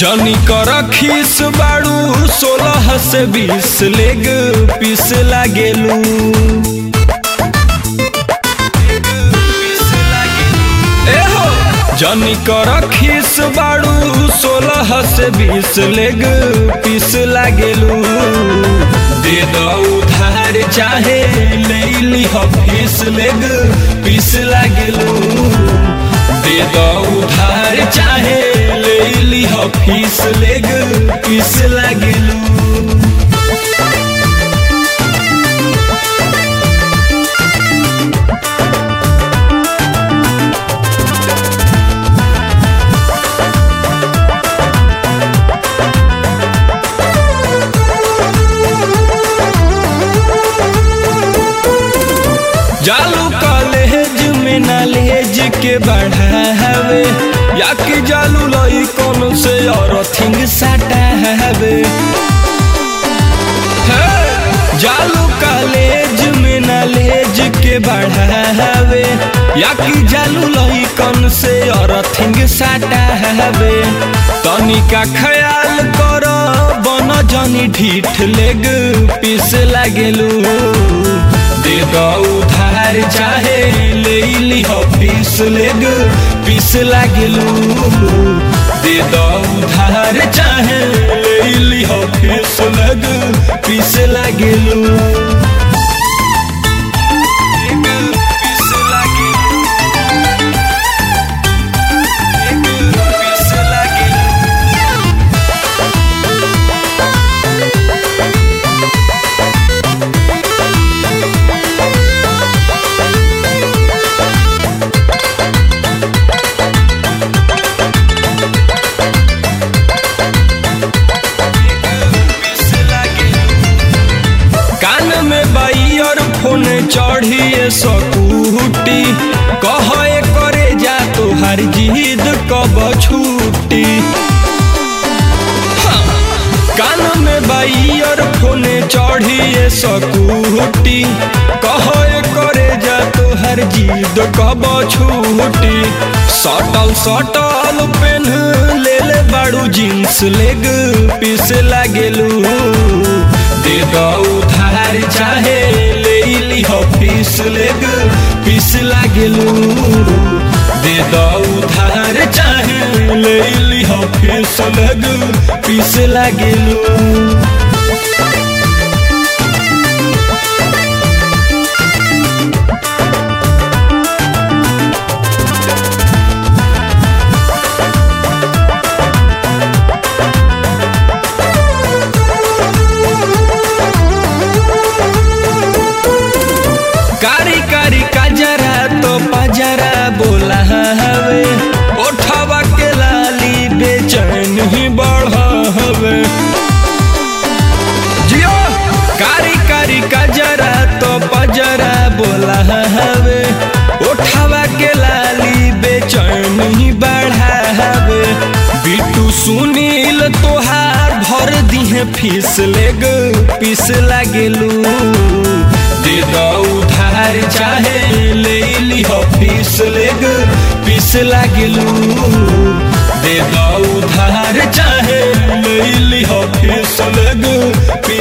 जनी कर खीस बाड़ू सोलह से बीस लेग पीस लागेलू एहो जनी कर खीस बाड़ू सोलह से बीस लेग पीस लागेलू दे दो उधार चाहे ले ली फीस लेग पीस लागेलू दे दो उधार चाहे ले ली फीस लेग पीस लागेलू जालू कॉलेज में नॉलेज के बढ़ावे या कि जालू लई कौन से और थिंग सटावे हे, जालू कॉलेज में नॉलेज के बढ़ावे या कि जालू लई कौन से और थिंग सटावे तनिका ख्याल कर बन जनी ढीठ लेग पीस लागेलू दे दो उधार चाहे ले ली फीस लेग पीस लागेलू दे दो उधार चाहे ले ली फीस लेग पीस लागेलू पीस लागेलू पीस लागेलू कान में बाइयर फोन चढ़िए सकूटी कहे करे जा तोहार जिद कब छूटी हाँ, कान में बाइयर फोन चढ़िए सकूटी कहे करे जा तोहार जिद कब छूटी सटल सटल पेन ले ले बाड़ू जींस लेग पीस लागेलू दे दो उधार चाहे ले ली फीस लेग पीस लागेलू दे दो उधार चाहे ले ली फीस लेग पीस लागेलू कारी कारी काजरा तो पजरा बोला हवे ओठवा के लाली बेचैन ही बढ़ हवे जियो कारी कारी काजरा तो पजरा बोला हवे ओठवा के लाली बेचैन ही बढ़ा हवे बिट्टू सुनील तोहार भर दिहे फीस लेग पीस लागेलू दे दो उधार चाहे ले ली फीस लेग पीस लागेलू दे दो उधार चाहे ले ली फीस लेग